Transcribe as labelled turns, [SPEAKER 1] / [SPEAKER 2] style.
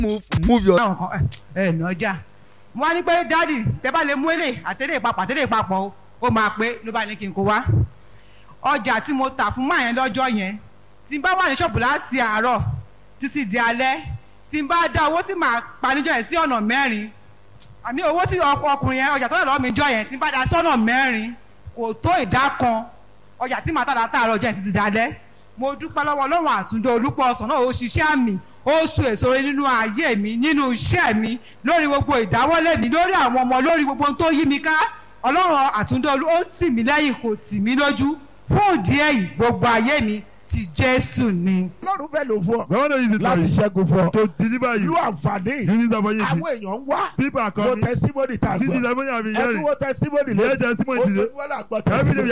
[SPEAKER 1] move move your.
[SPEAKER 2] àwọn kan ẹ ẹ nà ọjà mo wá ní pé dáàdì tẹ bá lè mú èlé àtẹlẹ ìpapọ̀ àtẹlẹ ìpapọ̀ o ó máa pé ló bá ní kí n kó wá ọjà tí mo tà fún máa yẹn lọ́jọ́ yẹn tí n bá wà ní ṣọ́ọ̀bù láti àárọ̀ títí di alẹ́ tí n bá dá owó tí màá pa níjọ́ yẹn sí ọ̀nà mẹ́rin àmì owó tí ọkọ ọkùnrin yẹn ọjà tó lọ lọ́wọ́ mi jọ yẹn tí n bá dá sọ́nà mẹ́rin kò tó ìdá kan ọjà tí màá tàdá tààrọ̀ ọjọ́ yẹn títí dalẹ́ mo dúpẹ́ lọ́wọ́ ọlọ́run àtúndó olúpọ̀ ọ̀sán náà ó ṣiṣẹ́ àmì ó sun èso rere nínú ayé mi nínú iṣẹ́ mi lórí gbogbo ìdáwọ́lé mi lórí àwọn ọmọ lórí gbogbo ohun tó yí mi ká ọlọ́run àtúndó olú ó tì mí lẹ́yìn kò tì mí lójú fún ìdí èyí gbogbo ayé mi ti jésù ni.
[SPEAKER 3] ọlọ́run fẹ́ lò fún ọ
[SPEAKER 4] We want to use it
[SPEAKER 3] láti
[SPEAKER 4] for you.
[SPEAKER 3] ṣẹ́gun fún ọ
[SPEAKER 4] To deliver
[SPEAKER 3] lu
[SPEAKER 4] you.
[SPEAKER 3] àǹfààní
[SPEAKER 4] Use this opportunity.
[SPEAKER 3] àwọn èèyàn ń wá
[SPEAKER 4] People are
[SPEAKER 3] wo
[SPEAKER 4] coming.
[SPEAKER 3] tẹsímọ́nì tá a
[SPEAKER 4] See this
[SPEAKER 3] gbọ́
[SPEAKER 4] opportunity I've been
[SPEAKER 3] ẹtú
[SPEAKER 4] hearing.
[SPEAKER 3] wo tẹsímọ́nì
[SPEAKER 4] Yeah,
[SPEAKER 3] lé
[SPEAKER 4] testimony today.
[SPEAKER 3] ojoojúmọ́ là gbọ́
[SPEAKER 4] Every day
[SPEAKER 3] tẹsímọ́nì.